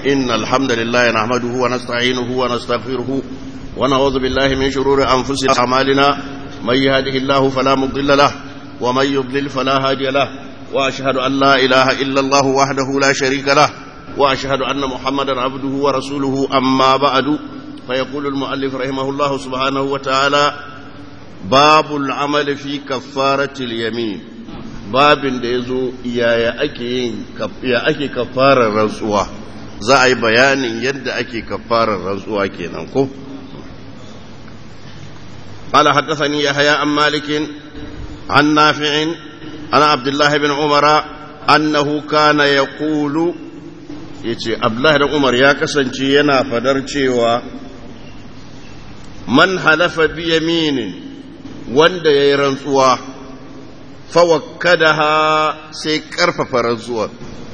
إن الحمد لله نحمده ونستعينه ونستغفره ونعوذ بالله من شرور أنفسنا وأعمالنا من يهده الله فلا مضل له ومن يضلل فلا هادي له وأشهد أن لا إله إلا الله وحده لا شريك له وأشهد أن محمدا عبده ورسوله أما بعد فيقول المؤلف رحمه الله سبحانه وتعالى باب العمل في كفارة اليمين babin da ya zo yaya ake yin ya ake kafarar rantsuwa za a yi bayanin yadda ake kafarar rantsuwa kenan ko قال حدثني يحيى عن مالك عن نافع عن عبد الله بن عمر أنه كان يقول yace Abdullahi da Umar ya kasance yana fadar cewa man halafa bi yaminin wanda yayi rantsuwa fawakkadaha sai karfafa rantsuwar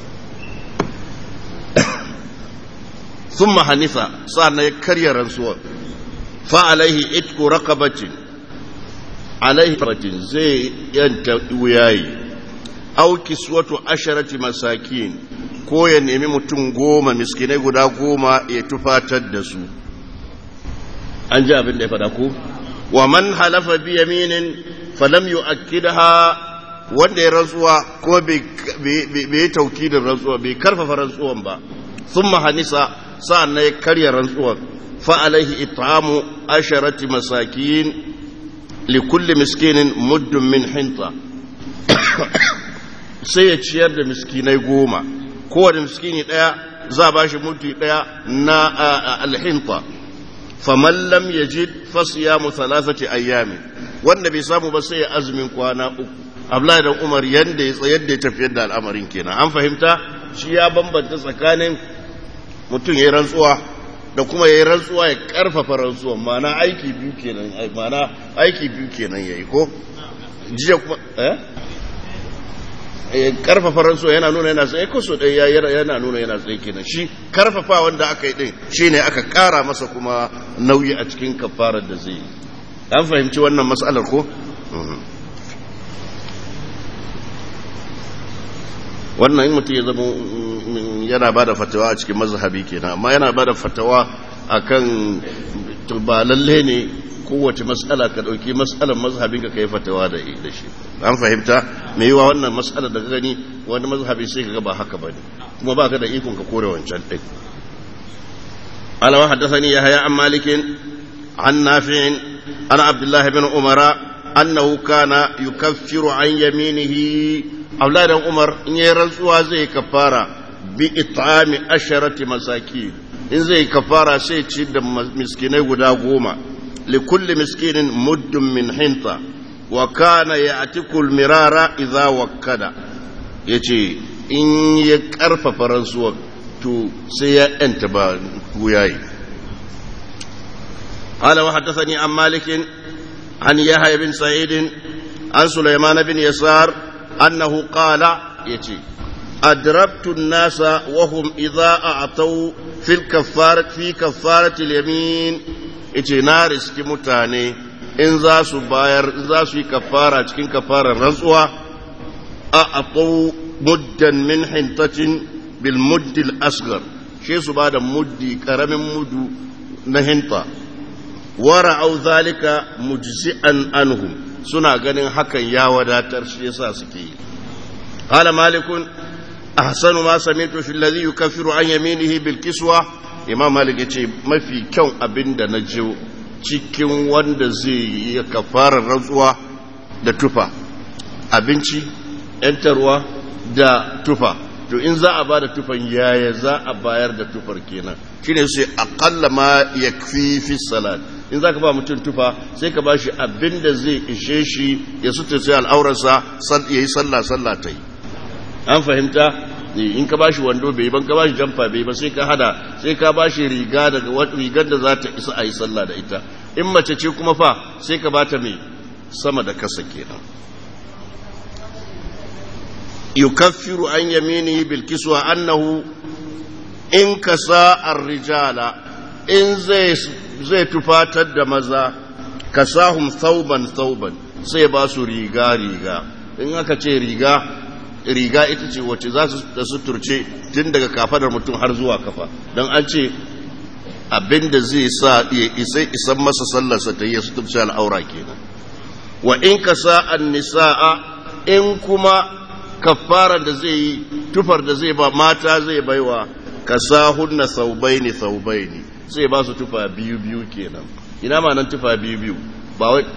thumma hanifa sa'annan ya karya rantsuwar fa alaihi itku raqabatin alaihi ratin zai yanta wuyayi aw kiswatu asharati masakin ko ya nemi mutum goma miskinai guda goma ya tufatar da su an ji abin da ya fada ku wa man halafa bi yaminin falam yu'akkidaha wanda ya rantsuwa ko bai yi tauki da rantsuwa bai karfafa rantsuwan ba thumma hanisa sa'an ya karya rantsuwan fa alaihi it'amu asharati masakin li kulli miskinin muddun min hinta sai ya ciyar da miskinai goma kowane miskini daya za ba shi mutu daya na alhinta faman lam yajid fasiyamu thalathati ayyami wanda bai samu ba sai ya azumin kwana uku Abdullahi dan Umar yanda ya tsayar da ya tafiyar da al'amarin kenan an fahimta shi ya bambanta tsakanin mutum ya rantsuwa da kuma ya rantsuwa ya karfafa rantsuwa mana aiki biyu kenan mana aiki biyu kenan yayi ko jiya kuma eh karfafa rantsuwa yana nuna yana tsaye ko so dai yana nuna yana tsaye kenan shi karfafa wanda aka yi din shine aka kara masa kuma nauyi a cikin kafarar da zai yi an fahimci wannan mas'alar ko wannan in mutum ya zama yana ba da fatawa a cikin mazhabi kenan amma yana ba da fatawa akan ba lalle ne kowace matsala ka dauki matsalar mazhabin ka kai fatawa da shi an fahimta me yiwa wannan matsala da gani wani mazhabi sai ka ga ba haka bane kuma baka da ikon ka kore wancan din ala wa haddathani yahya an malikin an nafi'in ana abdullahi bin umara annahu kana yukaffiru an yaminihi Abdullahi dan Umar in yayi rantsuwa zai kafara bi it'ami asharati masaki in zai kafara sai ci da miskinai guda goma li kulli miskinin muddun min hinta wa kana ya'tiku al-mirara idza wakkada yace in ya karfafa rantsuwa to sai ya yanta ba wuyayi قال وحدثني عن مالك عن يحيى بن سعيد عن سليمان بن يسار أنه قال يتي أدربت الناس وهم إذا أعطوا في الكفارة في كفارة اليمين يتي نارس كمتاني إن ذاسو باير إن ذاسو كفارة كين كفارة رزوة أعطوا مدا من حنطة بالمد الأصغر شيء سبادة مدي كرم مد نهنطة ورعوا ذلك مجزئا عنهم suna ganin hakan ya wadatar shi yasa suke yi qala malikun ahsanu ma sami'tu fi alladhi yukaffiru an yaminihi bil kiswa imam malik yace mafi kyau abinda na ji cikin wanda zai yi kafarar rantsuwa da tufa abinci yantarwa da tufa to in za a bada tufan yaya za a bayar da tufar kenan shine sai aqalla ma yakfi fi salat in za ka ba mutum tufa sai ka ba shi abin da zai ishe shi ya suta sai al'aurarsa ya yi sallah sallah ta yi an fahimta in ka ba shi wando bai ban ka ba shi jamfa bai ba sai ka hada sai ka ba shi riga daga rigar da za ta isa a yi sallah da ita in mace ce kuma fa sai ka ba ta mai sama da kasa kenan yukaffiru an yamini bil kiswa annahu in kasa ar-rijala in zai zai tufatar da maza kasahum thauban thauban sai ba su riga riga in aka ce riga riga ita ce wacce za su da suturce tun daga kafadar mutum har zuwa kafa don an ce abinda zai sa ya isai isan masa sallarsa ta yi suturce al'aura kenan wa in ka sa an nisa'a in kuma kafaran da zai yi tufar da zai ba mata zai baiwa ka sa hunna saubaini saubaini zai ba su tufa biyu biyu kenan ina ma nan tufa biyu biyu ba wai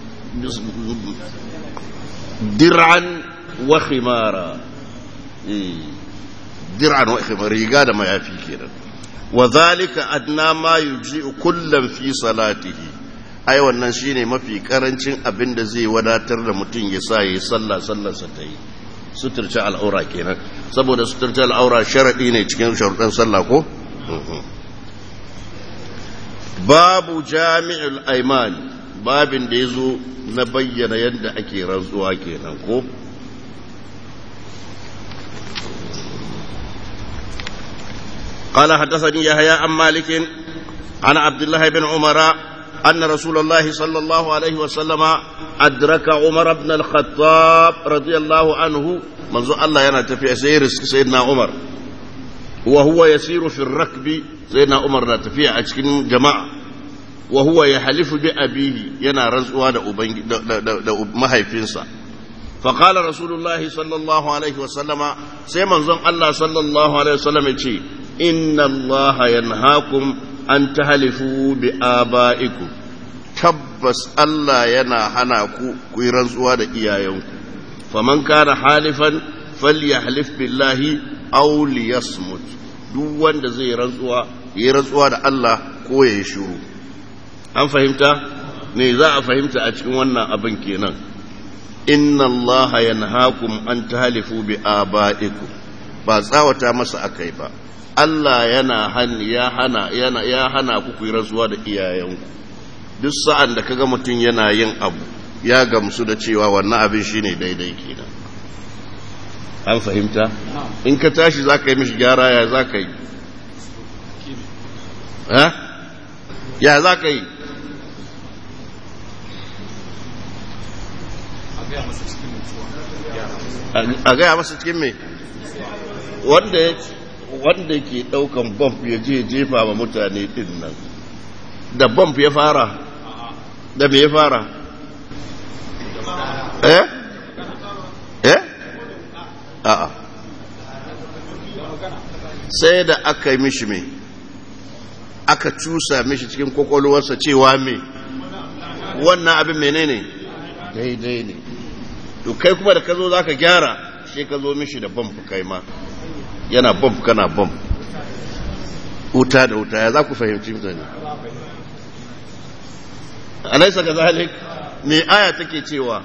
dir'an wa khimara dir'an wa khimara riga da mayafi kenan wa zalika adna ma yujzi'u kullam fi salatihi ai wannan shine mafi karancin abin da zai wadatar da mutum ya sa yayi sallah sallarsa ta yi suturce al'aura kenan saboda suturce al'aura sharadi ne cikin sharuɗan sallah ko babu jami'ul aiman babin da yazo na bayyana yadda ake rantsuwa kenan ko قال حدثني يحيى عن مالك عن عبد الله بن عمر أن رسول الله صلى الله عليه وسلم أدرك عمر بن الخطاب رضي الله عنه منذ الله ينا تفي سير سيدنا عمر وهو يسير في الركب سيدنا عمر لا تفي أشكن جماعة وهو يحلف بأبيه ينا رزقوا ما هيفنسا فقال رسول الله صلى الله عليه وسلم سيما الله صلى الله عليه وسلم يقول إن الله ينهاكم an ta halifu bi aba'iku tabbas Allah yana hana ku ku yi rantsuwa da iyayenku faman kana halifan falyahlif billahi aw liyasmut duk wanda zai rantsuwa yi rantsuwa da Allah ko ya shiru an fahimta me za a fahimta a cikin wannan abin kenan inna Allah yanhaakum an tahlifu bi aba'ikum ba tsawata masa akai ba Allah yana ya hana yana ya hana ku ku rantsuwa da iyayenku duk sa'an da kaga mutum yana yin abu ya gamsu da cewa wannan abin shine daidai kenan an fahimta in ka tashi zaka yi mishi gyara ya zaka yi ha ya zaka yi a gaya masa cikin me wanda ya wanda ke daukan bomb ya je jefa wa mutane din nan da bomb ya fara da me ya fara eh eh a'a sai da aka yi mishi me aka cusa mishi cikin kwakwalwarsa cewa me wannan abin menene daidai ne to kai kuma da ka zo za ka gyara sai ka zo mishi da bomb kai ma yana bomb kana bomb wuta da wuta ya za ku fahimci mutane alaisa ga zalik me aya take cewa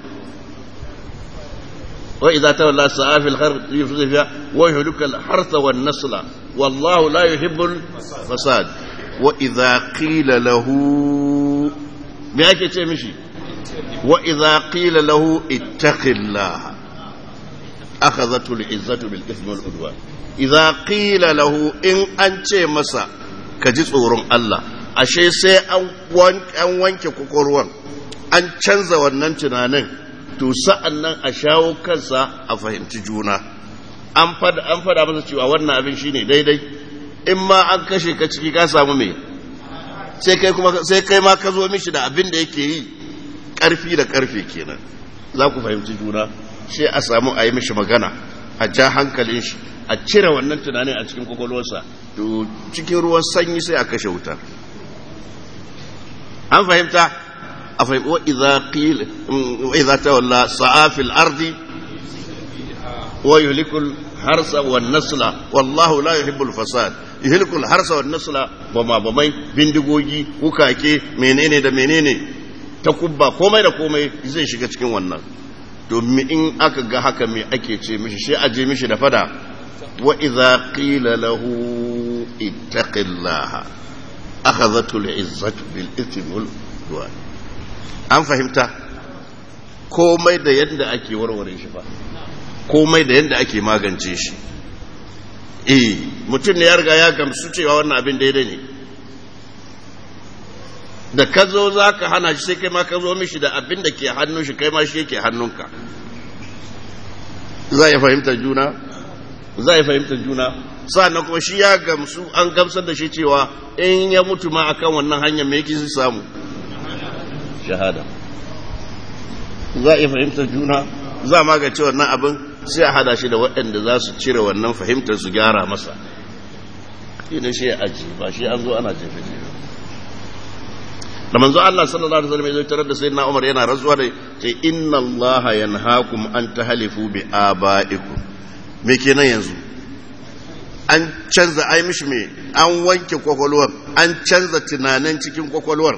wa idza tawalla sa'a fil khar yufzifa wa yuhlika al harsa wan nasla wallahu la yuhibbu al fasad wa idza qila lahu me ake ce mishi wa idza qila lahu ittaqillaha akhadhatu al izzatu bil ithmi wal udwan idza qila lahu in an ce masa ka ji tsoron Allah ashe sai an wanke kwakwalwar an canza wannan tunanin to sa'an nan a shawo kansa a fahimci juna an fada an fada masa cewa wannan abin shine daidai in ma an kashe ka ciki ka samu me sai kai kuma sai kai ma ka zo mishi da abin da yake yi karfi da karfe kenan za ku fahimci juna sai a samu a yi mishi magana a ja hankalin shi a cire wannan tunanin a cikin kwakwalwarsa to cikin ruwan sanyi sai a kashe wuta an fahimta a fahimta wa idza qila wa idza tawalla sa'a fil ardi wa yuhlikul harsa wan nasla wallahu la yuhibbul fasad yuhlikul harsa wan nasla bama bamai bindigogi wukake menene da menene ta kubba komai da komai zai shiga cikin wannan domin in aka ga haka me ake ce mishi sai a je mishi da fada wa idza qila lahu ittaqillaha akhadhatu al'izzatu bil ithmi wal udwan an fahimta komai da yadda ake warware shi ba komai da yadda ake magance shi eh mutum ne ya riga ya gamsu cewa wannan abin daidai ne da ka zo za ka hana shi sai kai ma ka zo mishi da abin da ke hannun shi kai ma shi yake hannunka za a fahimtar juna za a fahimtar juna sa'annan kuma shi ya gamsu an gamsar da shi cewa in ya mutu ma akan wannan hanyar me yake samu shahada za a fahimtar juna za ma ga cewa wannan abin sai a hada shi da waɗanda za su cire wannan fahimtar su gyara masa idan shi ya aji ba shi an zo ana jefe jefe da manzo Allah sallallahu alaihi wasallam ya tarar da sayyidina Umar yana rantsuwa da ce inna Allah yanhaakum an tahlifu bi abaikum me kenan yanzu an canza ai mishi me an wanke kwakwalwar an canza tunanin cikin kwakwalwar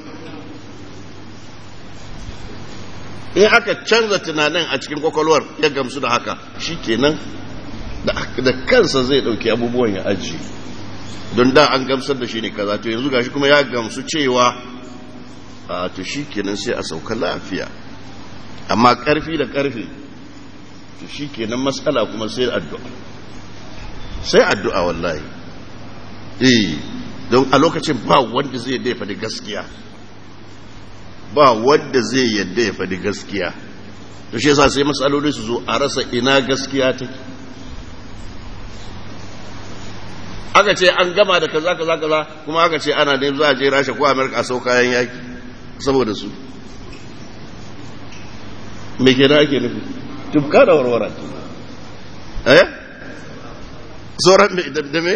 in aka canza tunanin a cikin kwakwalwar ya gamsu da haka shikenan da kansa zai dauki abubuwan ya aji don da an gamsar da shi ne kaza to yanzu gashi kuma ya gamsu cewa a to shi kenan sai a sauka lafiya amma karfi da karfi to shi kenan matsala kuma sai addu'a sai addu'a wallahi eh don a lokacin ba wanda zai yadda ya faɗi gaskiya ba wanda zai yadda ya faɗi gaskiya to shi yasa sai matsaloli su zo a rasa ina gaskiya take aka ce an gama da kaza kaza kaza kuma aka ce ana ne za a je rasha ko amerika a sau kayan yaki saboda su me ke da ake nufi tufka da warwara eh sauran da me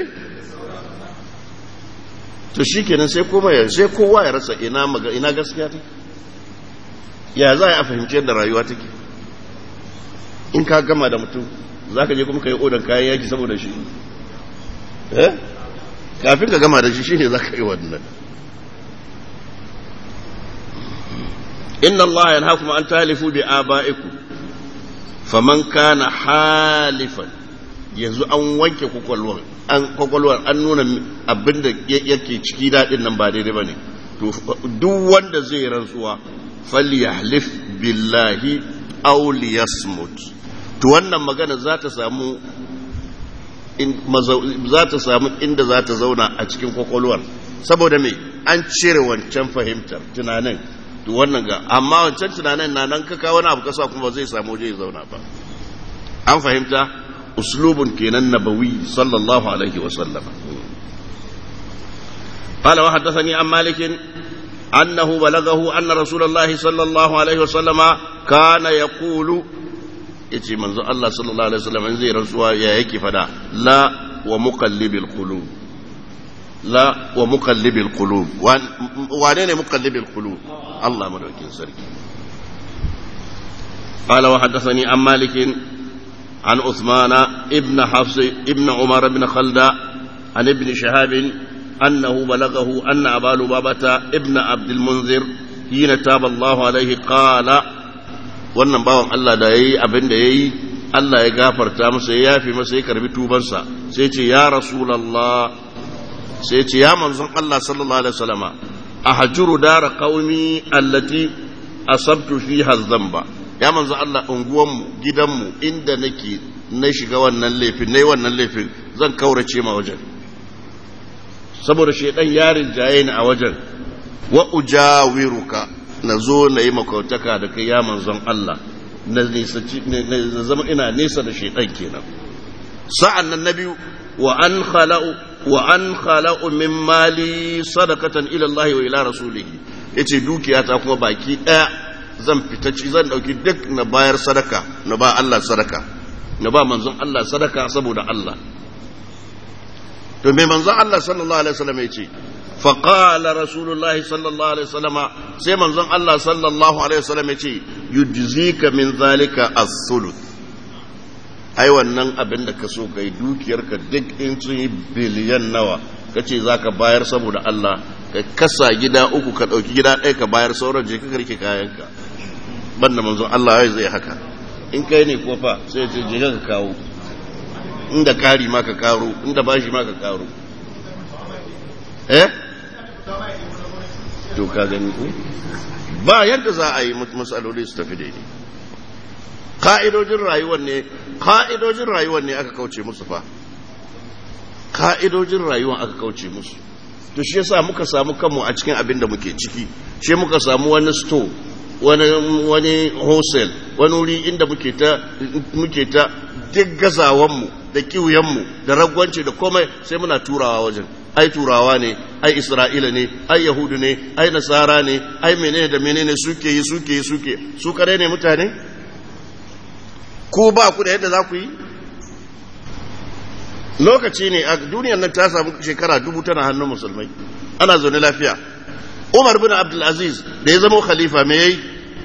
to shi kenan sai kuma ya sai kowa ya rasa ina maga ina gaskiya take ya za a fahimci yadda rayuwa take in ka gama da mutum za ka je kuma ka yi odan kayan yaki saboda shi eh kafin ka gama da shi shine za ka yi wannan inna Allah yanhaakum an talifu bi aba'ikum faman kana halifan yanzu an wanke kwakwalwar an kwakwalwar an nuna abinda yake ciki daɗin nan ba daidai bane to duk wanda zai rantsuwa falyahlif billahi aw liyasmut to wannan magana za ta samu za ta samu inda za ta zauna a cikin kwakwalwar saboda me an cire wancan fahimtar tunanin to wannan ga amma wancan tunanin na nan kaka wani abu kasa kuma zai samu waje ya zauna ba an fahimta uslubun kenan nabawi sallallahu alaihi wa sallam قال وحدثني عن مالك أنه بلغه أن رسول الله صلى الله عليه وسلم كان يقول yace manzo Allah sallallahu alaihi wasallam in zai rantsuwa ya yake fada la wa muqallibil qulub la wa muqallibil qulub wane ne muqallibil qulub Allah madaukin sarki قال وحدثني عن مالك عن عثمان ابن حفص ابن عمر بن خلدة عن ابن شهاب أنه بلغه أن أبا لبابة ابن عبد المنذر حين تاب الله عليه قال wannan bawan Allah da ya yi abin da ya yi Allah ya gafarta masa ya yafi masa ya karbi tubansa sai ce ya rasulallah sai ce ya manzon Allah sallallahu alaihi wasallama a hajuru dara qaumi allati asabtu fiha dhanba ya manzon Allah unguwanmu gidanmu inda nake na shiga wannan laifin nayi wannan laifin zan kaurace ma wajen saboda shedan yarin jaye ni a wajen wa ujawiruka na zo na yi makautaka da kai ya manzon Allah na zama ina nesa da shaitan kenan sa'an nan na biyu wa an khala'u wa an khala'u min mali sadaqatan ila Allah wa ila rasulihi yace dukiya ta kuma baki daya zan fita ci zan dauki duk na bayar sadaka na ba Allah sadaka na ba manzon Allah sadaka saboda Allah to me manzon Allah sallallahu alaihi wasallam yace فقال رسول الله صلى الله عليه وسلم سيما زن الله صلى الله عليه وسلم يتي يجزيك من ذلك الثلث ai wannan abin da ka so kai dukiyarka duk in sun yi biliyan nawa ka ce za ka bayar saboda Allah ka kasa gida uku ka ɗauki gida ɗaya ka bayar sauran je ka karke kayanka banda manzon Allah ya zai haka in kai ne ko fa sai ce je ka kawo inda kari ma ka karo inda bashi ma ka karo eh to ka gani ko ba yadda za a yi matsaloli su tafi daidai ka'idojin rayuwar ne ka'idojin rayuwar ne aka kauce musu fa ka'idojin rayuwar aka kauce musu to shi yasa muka samu kanmu a cikin abin da muke ciki shi muka samu wani store wani wani wholesale wani wuri inda muke ta muke ta duk gazawanmu da kiwuyenmu da ragwanci da komai sai muna turawa wajen ai turawa ne ai isra'ila ne ai yahudu ne ai nasara ne ai menene da menene suke yi suke yi suke su kare ne mutane ko ba ku da yadda za ku yi lokaci ne a duniyar nan ta samu shekara dubu tana hannun musulmai ana zaune lafiya umar bin abdulaziz da ya zama khalifa me yayi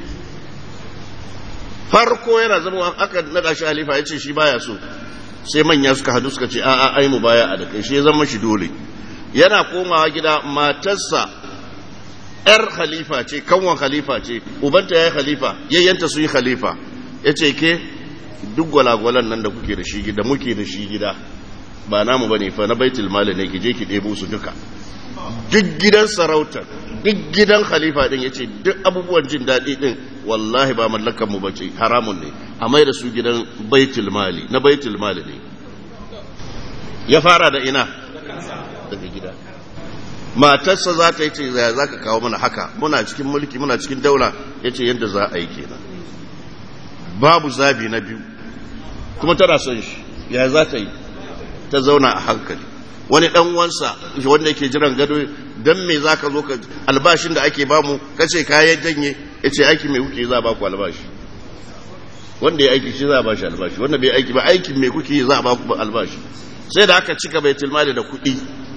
farko yana zama aka nada shi khalifa ya ce shi baya so sai manya suka hadu suka ce a'a ai mu baya a da kai shi ya zama shi dole yana komawa gida matarsa yar khalifa ce kanwan khalifa ce ubanta ya yi khalifa yayyanta su yi khalifa ya ce ke duk gwalagwalan nan da kuke da shi gida muke da shi gida ba namu bane fa na baitul mali ne ki je ki ɗebo su duka duk gidan sarautar duk gidan khalifa din yace duk abubuwan jin daɗi din wallahi ba mallakan mu bace haramun ne a mai da su gidan baitul mali na baitul mali ne ya fara da ina daga gida matarsa za ta yi ce za ka kawo mana haka muna cikin mulki muna cikin daula ya ce yadda za a yi kenan babu zabi na biyu kuma tana son shi ya za ta yi ta zauna a hankali wani dan wansa wanda yake jiran gado dan me za ka zo ka albashin da ake bamu kace kayan janye ya ce aiki mai kuke za a baku albashi wanda ya aiki shi za a bashi albashi wanda bai aiki ba aikin mai kuke za a baku albashi sai da aka cika bai tilmali da kuɗi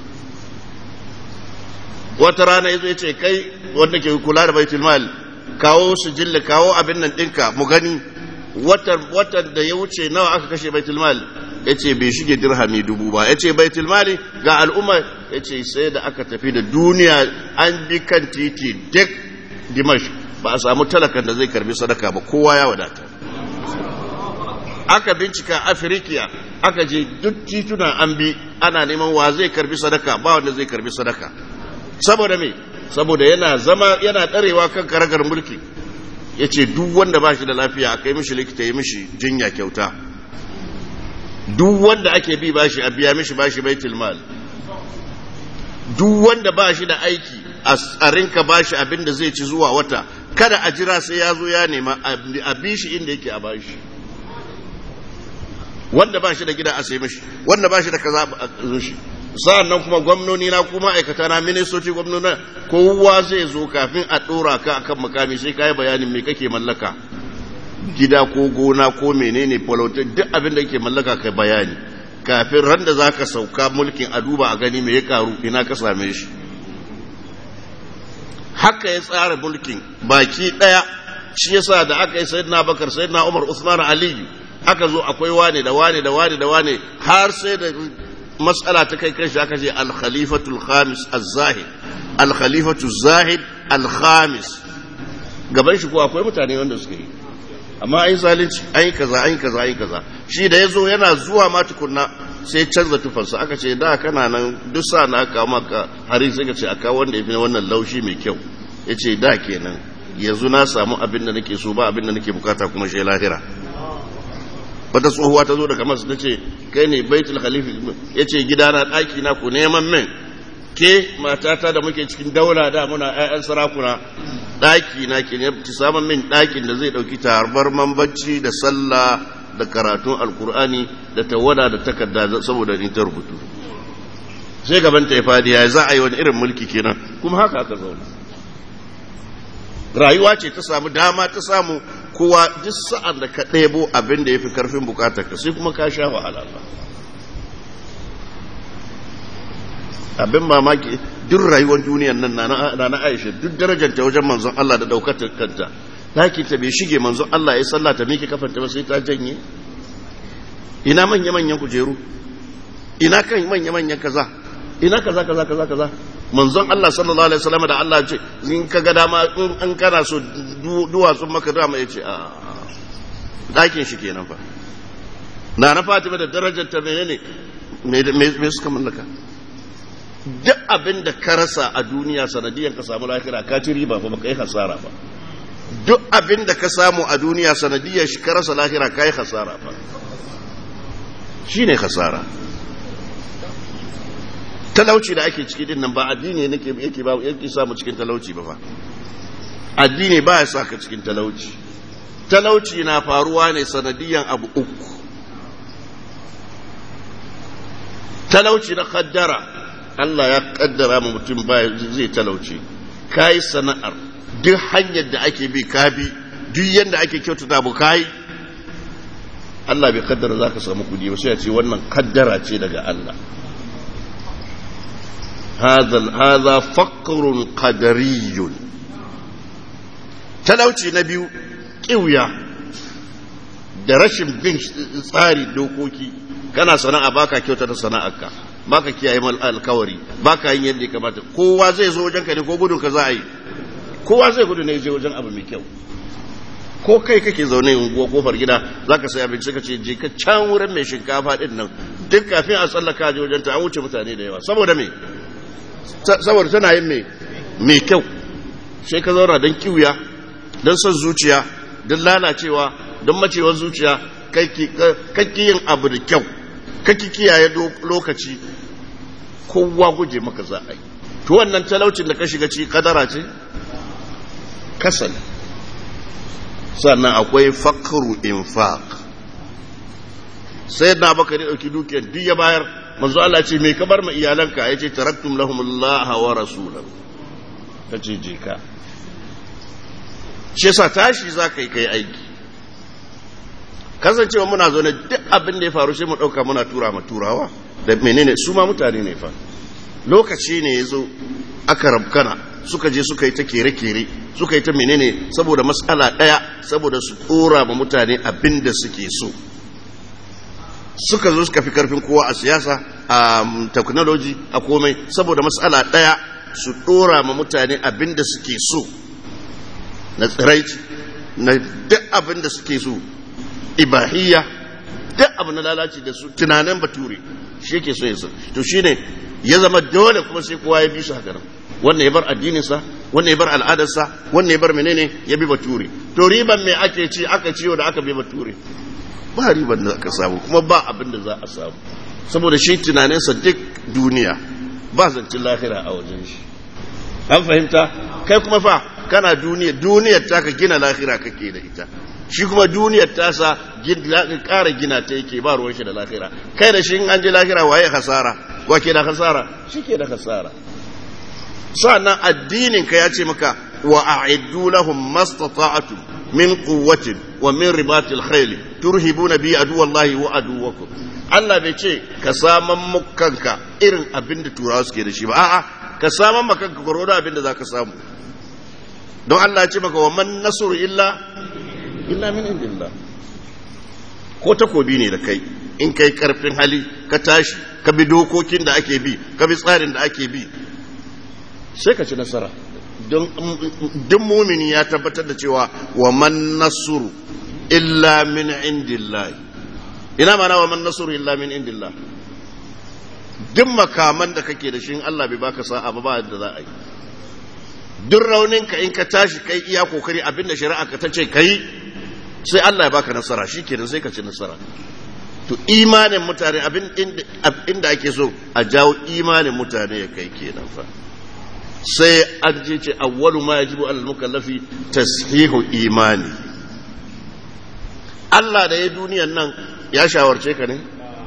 wata rana ya zo ya ce kai wanda ke kula da baitul mal kawo su jilla kawo abin nan ɗinka mu gani watan da ya wuce nawa aka kashe baitul mal ya ce bai shige dirhami dubu ba ya ce baitul mali ga al'umma ya ce sai da aka tafi da duniya an bi kan titi duk dimash ba a samu talakan da zai karbi sadaka ba kowa ya wadata aka bincika afirikiya aka je duk tituna an bi ana neman wa zai karbi sadaka ba wanda zai karbi sadaka saboda me saboda yana zama yana ɗarewa kan karagar mulki ya ce duk wanda ba shi da lafiya a kai mishi likita ya mishi jinya kyauta duk wanda ake bi bashi a biya mishi bashi baitul mal duk wanda ba shi da aiki a rinka bashi abin da zai ci zuwa wata kada a jira sai ya zo ya nema a bi shi inda yake a bashi wanda ba shi da gida a sai mishi wanda ba shi da kaza a zo shi sa'an nan kuma gwamnoni na kuma aikata na ministoci gwamnoni kowa zai zo kafin a ɗora ka akan makami sai ka yi bayanin me kake mallaka gida ko gona ko menene politik duk abin da ke mallaka kai bayani kafin ran da za ka sauka mulkin a duba a gani me ya karu ina ka same shi haka ya tsara mulkin baki ɗaya shi yasa da aka yi sayyidina bakar sayyidina umar usman aliyu aka zo akwai wane da wane da wane da wane har sai da matsala ta kai kanshi aka ce al-khalifatul khamis az-zahid al-khalifatul zahid al-khamis gaban shi ko akwai mutane wanda suka yi amma ai zalunci ai kaza ai kaza ai kaza shi da yazo yana zuwa ma tukunna sai canza tufarsa aka ce da kana nan duk sa na aka maka hari sai ka ce aka wanda yafi wannan laushi mai kyau yace da kenan yanzu na samu abin da nake so ba abin da nake bukata kuma shi lahira wata tsohuwa ta zo daga masu ta ce kai ne baitul khalifa ya ce gidana ɗaki na ku neman min ke matata da muke cikin daula da muna 'ya'yan sarakuna ɗaki na ke ne ki samun min ɗakin da zai ɗauki tarbar bacci da sallah da karatun alkur'ani da tawada da takarda saboda ni ta rubutu sai gaban ta ya fadi ya za a yi wani irin mulki kenan kuma haka aka zauna rayuwa ce ta samu dama ta samu kowa duk sa'an da ka ɗebo abin da ya fi karfin bukatar ka sai kuma ka sha wahala ba abin mamaki duk rayuwar duniyar nan na na aisha duk darajanta wajen manzon Allah da daukatar kanta taki ta bai shige manzon Allah ya sallah ta miki kafanta ba sai ta janye ina manya manyan kujeru ina kan manya manyan kaza ina kaza kaza kaza kaza manzon Allah sallallahu alaihi wasallam da Allah ce in ka ga dama in an kana so duwatsun maka dama yace a dakin shi kenan fa na na Fatima da darajar ta menene me suka mallaka duk abin da ka rasa a duniya sanadiyar ka samu lahira ka ci riba ba ka yi hasara ba duk abin da ka samu a duniya sanadiyar shi ka rasa lahira ka yi hasara ba shine hasara talauci da ake ciki din nan ba addini ne yake ba yake samu cikin talauci ba fa addini ba ya saka cikin talauci talauci na faruwa ne sanadiyan abu uku talauci na kaddara Allah ya kaddara ma mutum baya zai talauci kayi sana'ar duk hanyar da ake bi ka bi duk yadda ake kyautata bu kayi Allah bai kaddara za ka samu kudi ba sai ya ce wannan kaddara ce daga Allah هذا فقر قدري talauci na biyu ƙiwya da rashin bin tsari dokoki kana sana'a baka kyauta da sana'arka baka kiyaye mal alkawari baka yin yadda ya kamata kowa zai zo wajenka ne ko gudun ka za a yi kowa zai gudu ne zai wajen abu mai kyau ko kai kake zaune unguwa kofar gida zaka sai abinci ka ce je ka can wurin mai shinkafa din nan duk kafin a tsallaka je wajen ta an wuce mutane da yawa saboda me saboda tana yin mai kyau sai ka zauna don kiwuya don son zuciya don lalacewa don macewar zuciya kakki yin abu da kyau kakki kiyaye lokaci kowa guje maka za a yi to wannan talaucin da ka shiga ci kadara ce kasal sannan akwai fakru infaq sai na baka da ɗauki dukiyar duk ya bayar manzo Allah ce me ka bar ma iyalanka yace taraktum lahum Allah wa rasulahu kace je ka shi yasa tashi zaka yi kai aiki kasancewa muna zo ne duk abin da ya faru sai mu dauka muna tura ma turawa da menene su ma mutane ne fa lokaci ne yazo aka rabkana suka je suka yi ta kere-kere suka yi ta menene saboda matsala daya saboda su tsora ma mutane abin da suke so suka zo suka fi karfin kowa a siyasa a technology a komai saboda matsala ɗaya su ɗora ma mutane abin da suke so na tsiraici na duk abin da suke so ibahiyya duk abu na lalaci da su tunanin bature shi yake so ya so to shine ya zama dole kuma sai kowa ya bi su haka nan wannan ya bar addininsa wannan ya bar al'adarsa wannan ya bar menene ya bi bature to riban me ake ci aka ciwo da aka bi bature ba riban da aka samu kuma ba abin da za a samu saboda shi tunaninsa duk duniya ba zancin lahira a wajen shi an fahimta kai kuma fa kana duniya duniyar ta ka gina lahira kake da ita shi kuma duniyar tasa ƙara gina ta yake ba ruwan shi da lahira kai da shi an je lahira waye hasara wa ke da hasara shi ke da hasara sa'annan addinin ka ya ce maka wa a'iddu lahum mastata'tum min quwwatin wa min ribatil khayl turhibuna bi aduwallahi wa aduwakum Allah bai ce ka saman mukanka irin abin da turawa suke da shi ba a'a ka saman makanka gwargwado abin da zaka samu don Allah ya ce maka wa man nasru illa illa min indillah ko takobi ne da kai in kai karfin hali ka tashi ka bi dokokin da ake bi ka bi tsarin da ake bi sai ka ci nasara don duk mumini ya tabbatar da cewa wa man nasru illa min indillah ina mana wa man nasru illa min indillah duk makaman da kake da shi Allah bai baka sa'a ba ba da za a yi duk rauninka in ka tashi kai iya kokari abinda shari'a ka tace kai sai Allah ya baka nasara shikenan sai ka ci nasara to imanin mutane abin inda ake so a jawo imanin mutane ya kai kenan fa sai an je ce awwalu ma yajibu alal mukallafi tashihu imani Allah da ya duniyan nan ya shawarce ka ne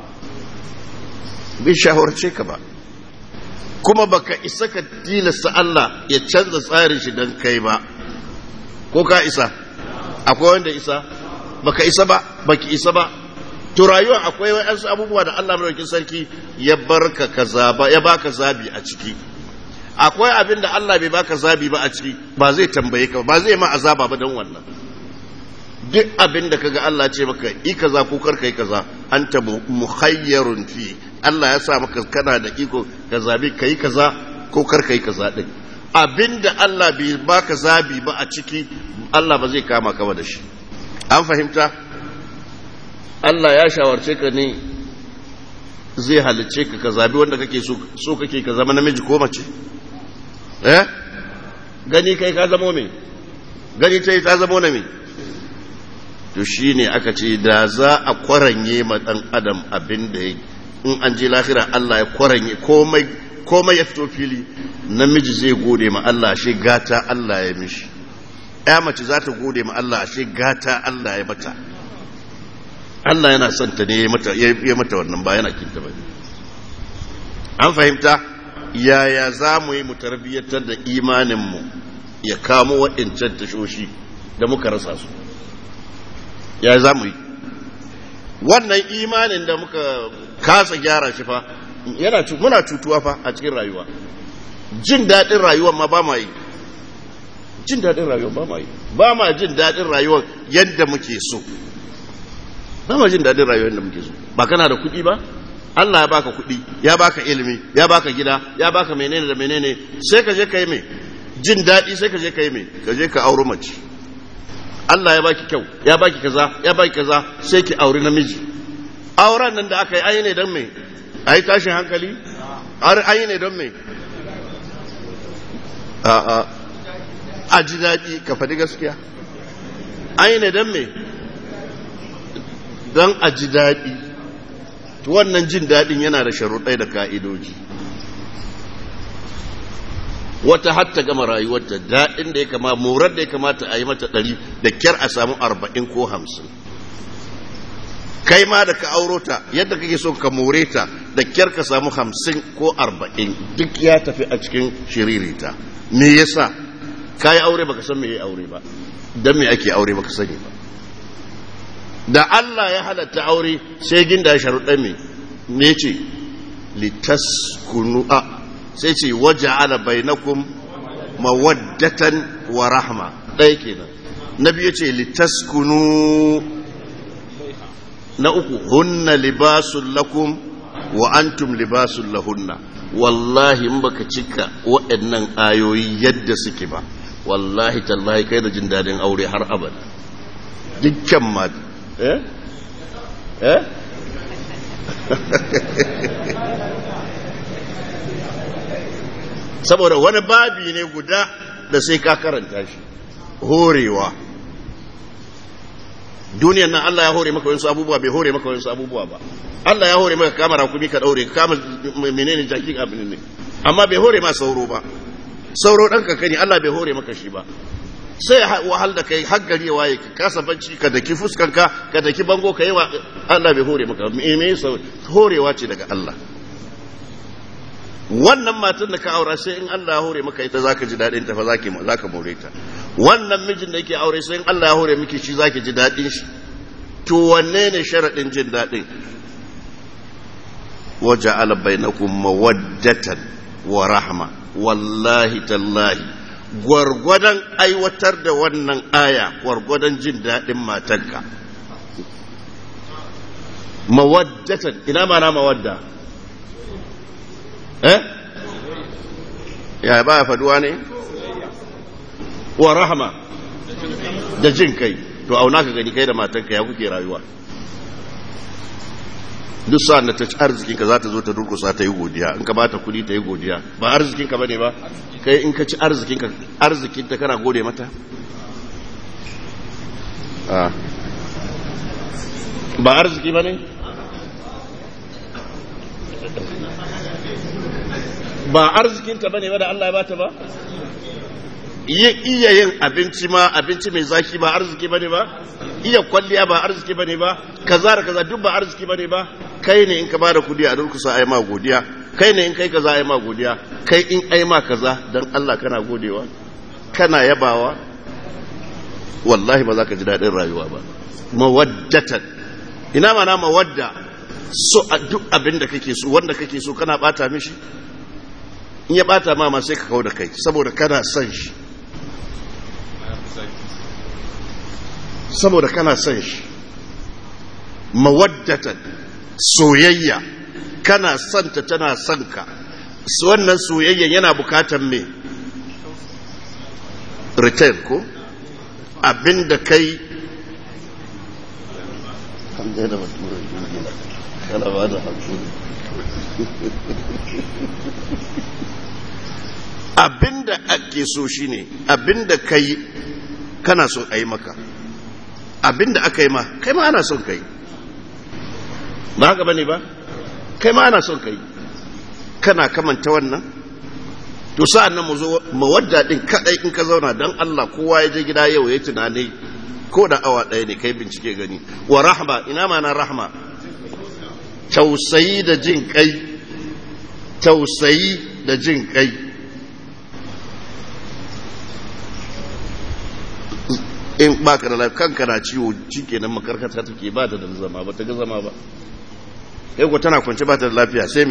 bai shawarce ka ba kuma baka isa ka tilasta Allah ya canza tsarin shi don kai ba ko ka isa akwai wanda isa baka isa ba baki isa ba to rayuwa akwai wayansu abubuwa da Allah madaukakin sarki ya barka ka zaba ya baka zabi a ciki akwai abin da Allah bai baka zabi ba a ciki ba zai tambaye ka ba zai ma azaba ba dan wannan duk abin da kaga Allah ce maka yi kaza ko kar kai kaza anta mukhayyarun fi Allah ya sa maka kana da iko ka zabi kai kaza ko kar kai kaza din abin da Allah bai baka zabi ba a ciki Allah ba zai kama ka ba da shi an fahimta Allah ya shawarce ka ne zai halicce ka ka zabi wanda kake so kake ka zama namiji ko mace eh gani kai ka zama me gani ta yi ta zama na me to shi ne aka ce da za a kwaranye ma ɗan adam abin da ya in an je lahira Allah ya kwaranye komai ya fito fili namiji zai gode ma Allah shi gata Allah ya mishi ya mace za ta gode ma Allah shi gata Allah ya mata Allah yana son ta ne ya mata wannan ba yana kinta ba an fahimta yaya za mu yi mu tarbiyyatar da imaninmu ya kamo waɗancan tashoshi da muka rasa su ya za mu yi wannan imanin da muka kasa gyara shi fa yana muna cutuwa fa a cikin rayuwa jin daɗin rayuwar ma ba ma yi jin daɗin rayuwar ba ma yi ba ma jin daɗin rayuwar yadda muke so ba ma jin daɗin rayuwar yadda muke so ba kana da kuɗi ba Allah ya baka kuɗi ya baka ilimi ya baka gida ya baka menene da menene sai ka je ka yi mai jin daɗi sai ka je ka yi mai ka je ka auri mace Allah ya baki kyau ya baki kaza ya baki kaza sai ki auri namiji auren nan da aka yi ayi ne don me ayi tashin hankali ayi ne don me a a a ji daɗi ka faɗi gaskiya ayi ne don me don a ji daɗi to wannan jin daɗin yana da sharuɗai da ka'idoji wata hatta gama rayuwarta daɗin da ya kama morar da ya kamata a yi mata ɗari da kyar a samu arba'in ko hamsin kai ma da ka auro ta yadda kake so ka more ta da kyar ka samu hamsin ko arba'in duk ya tafi a cikin shiririta me yasa ka yi aure baka san me ya aure ba don me ake aure baka sani ba da Allah ya halatta aure sai ginda ya sharuɗa me me ce litaskunu a sai ce waje ala bainakum mawaddatan wa rahma ɗaya kenan na biyu ce litaskunu na uku hunna libasun lakum wa antum libasun lahunna wallahi in baka cika waɗannan ayoyi yadda suke ba wallahi tallahi kai da jin daɗin aure har abada dukkan ma eh eh saboda wani babi ne guda da sai ka karanta shi horewa duniyan nan Allah ya hore maka wasu abubuwa bai hore maka wasu abubuwa ba Allah ya hore maka kama rakumi ka daure ka kama menene jaki abin ne amma bai hore ma sauro ba sauro dan kankani Allah bai hore maka shi ba sai wahal da kai har gari waye ka kasa bacci ka daki fuskanka ka daki bango ka yi wa Allah bai hore maka me me horewa ce daga Allah wannan matan da ka aura sai in Allah ya hore maka ita zaka ji dadin ta fa zaki zaka more ta wannan mijin da yake aure sai in Allah ya hore miki shi zaki ji dadin shi to wanne ne sharadin jin dadin waja'ala bainakum mawaddatan wa rahma wallahi tallahi gwargwadon aiwatar da wannan aya gwargwadon jin dadin matanka mawaddatan ina mana mawadda eh ya ba faduwa ne wa rahama da jin kai to auna ka gani kai da matanka ya kuke rayuwa duk sa'an da ta ci arzikinka za ta zo ta durkusa ta yi godiya in ka ba ta kudi ta yi godiya ba arzikinka ba ne ba kai in ka ci arzikinka arzikinta kana gode mata ba arziki ba ne ba arzikinta bane ba da Allah ya bata ba iya yin abinci ma abinci mai zaki ba arziki bane ba iya kwalliya ba arziki bane ba kaza da kaza duk ba arziki bane ba kai ne in ka bada kudi a durkusa ai ma godiya kai ne in kai kaza ai ma godiya kai in ai ma kaza dan Allah kana godewa kana yabawa wallahi ba za ka ji daɗin rayuwa ba mawaddatan ina mana mawadda so a duk abin da kake so wanda kake so kana bata mishi in ya bata ma ma sai ka kawo da kai saboda kana son shi saboda kana son shi mawaddatan soyayya kana santa tana son ka wannan soyayyan yana bukatan me return ko abinda kai abinda ake so shine abinda kai kana so a yi maka abinda aka yi ma kai ma ana son kai ba haka bane ba kai ma ana son kai kana kamanta wannan to sa'an nan mu zo mawadda din kadai in ka zauna dan Allah kowa ya je gida yau ya tunani ko da awa ɗaya ne kai bincike gani wa rahma ina ma na rahma tausayi da jin kai tausayi da jin kai in baka da lafiya kanka na ciwo shikenan makarkata take ba ta da zama ba ta ga zama ba yau ko tana kwance ba ta da lafiya sai me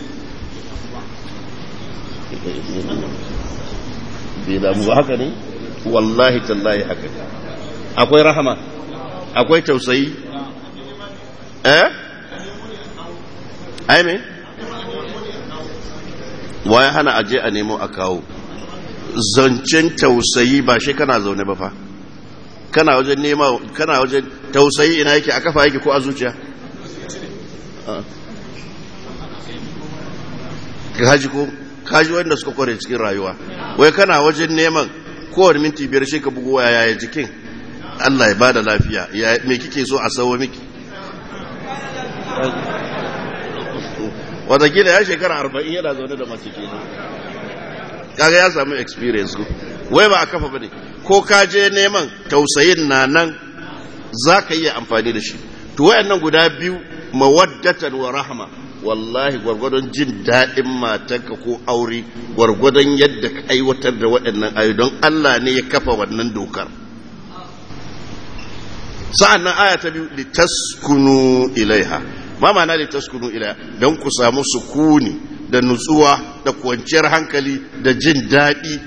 bai damu ba haka ne wallahi tallahi haka ne akwai rahama akwai tausayi eh ai me waye hana aje a nemo a kawo zancen tausayi ba shi kana zaune ba fa kana wajen nema kana wajen tausayi ina yake a kafa yake ko a zuciya kaji ko kaji wanda suka kware cikin rayuwa wai kana wajen neman kowane minti biyar shi ka bugu waya yaya jikin Allah ya bada lafiya ya me kike so a sawo miki watakila ya shekara arba'in yana zaune da mace ke kaga ya samu experience ko wai ba a kafa bane ko ka je neman tausayin na nan za ka iya amfani da shi to wayannan guda biyu mawaddatan wa rahma wallahi gwargwadon jin daɗin matanka ko aure gwargwadon yadda ka aiwatar da waɗannan ayu don Allah ne ya kafa wannan dokar sa'an nan aya ta biyu litaskunu ilaiha ma ma'ana litaskunu ilaiha don ku samu sukuni da nutsuwa da kwanciyar hankali da jin daɗi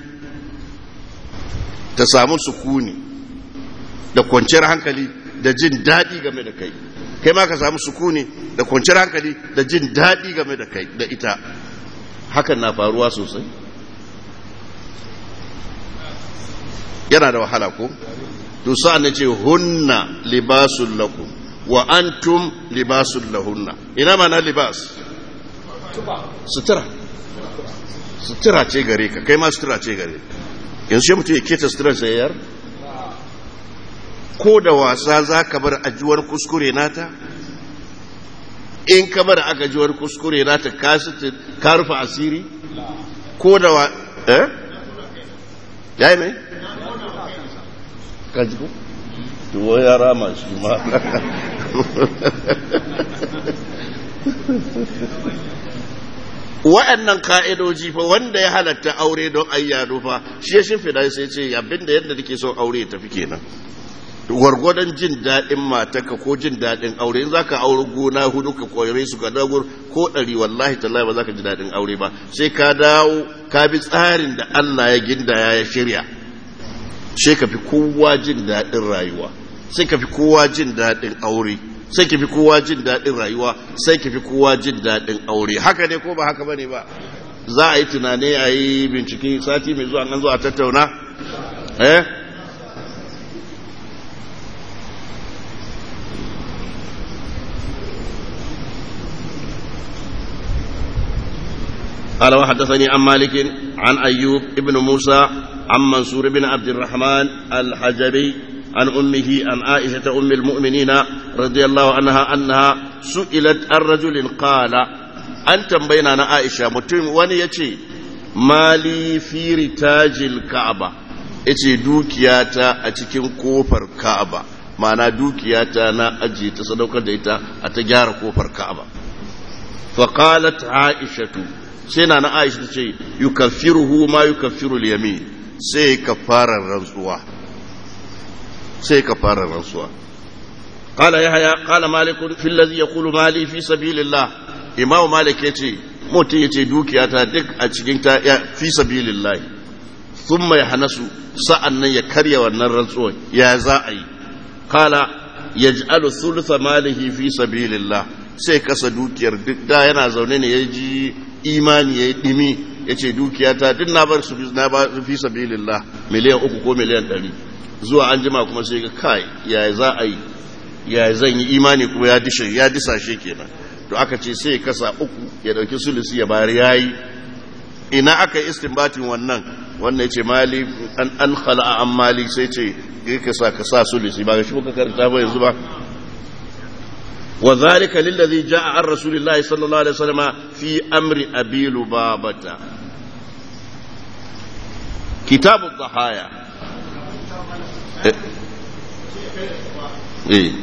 ta samu sukuni da kwanciyar hankali da jin daɗi game da kai kai ma ka samu sukuni da kwanciyar hankali da jin daɗi game da kai da ita hakan na faruwa sosai yana da wahala ko to sa'an ce hunna libasun lakum wa antum libasun lahunna ina mana libas sutura sutura ce gare ka kai ma sutura ce gare yanzu shi mutum ya keta suturar sayar ko da wasa za ka bar ajuwar kuskure nata in ka bar aka ajuwar kuskure nata ka rufe asiri ko da wa eh ya yi mai ka ji ko tuwo ya rama shi ma wa'annan ka'idoji fa wanda ya halatta aure don ayyado fa shi ya shimfida sai ce abinda yadda nake son aure ya tafi kenan gwargwadon jin daɗin mataka ko jin daɗin aure in za ka aure gona hudu ka koyare su ka dago ko ɗari wallahi tallahi ba za ka ji daɗin aure ba sai ka dawo ka bi tsarin da Allah ya gindaya ya shirya sai ka fi kowa jin daɗin rayuwa sai ka fi kowa jin daɗin aure sai ka fi kowa jin daɗin rayuwa sai ka fi kowa jin daɗin aure haka ne ko ba haka bane ba za a yi tunani a yi bincike sati mai zuwa an zo a tattauna eh قال وحدثني عن مالك عن أيوب ابن موسى عن منصور بن عبد الرحمن الحجري عن أمه عن عائشة أم المؤمنين رضي الله عنها أنها سئلت الرجل قال أنت بيننا عائشة متم ونيتي مالي في رتاج الكعبة yace dukiyata a cikin kofar Ka'aba ma'ana dukiyata na ajiye ta sadaukar da ita a ta gyara kofar Ka'aba fa qalat Aishatu sai na na Aisha ce yukaffiruhu ma yukaffiru al-yamin sai kafarar rantsuwa sai kafarar rantsuwa qala yahya qala malik fi alladhi yaqulu mali fi sabilillah imam malik yace mutum yace dukiyata duk a cikin ta fi sabilillah thumma yahnasu sa'annan ya karya wannan rantsuwa ya za a yi qala yaj'alu thulutha malihi fi sabilillah sai kasa dukiyar duk da yana zaune ne ya ji imani ya yi ɗimi ya ce dukiyata duk na bar su na ba fi sabilillah miliyan uku ko miliyan ɗari zuwa an jima kuma sai ga kai ya za a yi ya zan yi imani kuma ya dishe ya disashe kenan to aka ce sai kasa uku ya dauki sulusi ya bayar yayi ina aka yi istinbatin wannan wannan yace mali an an khala'a an mali sai ce ka sa ka sa sulusi ba ga shi muka karanta ba yanzu ba وذلك للذي جاء عن رسول الله صلى الله عليه وسلم في أمر أبي لبابة كتاب الضحايا إيه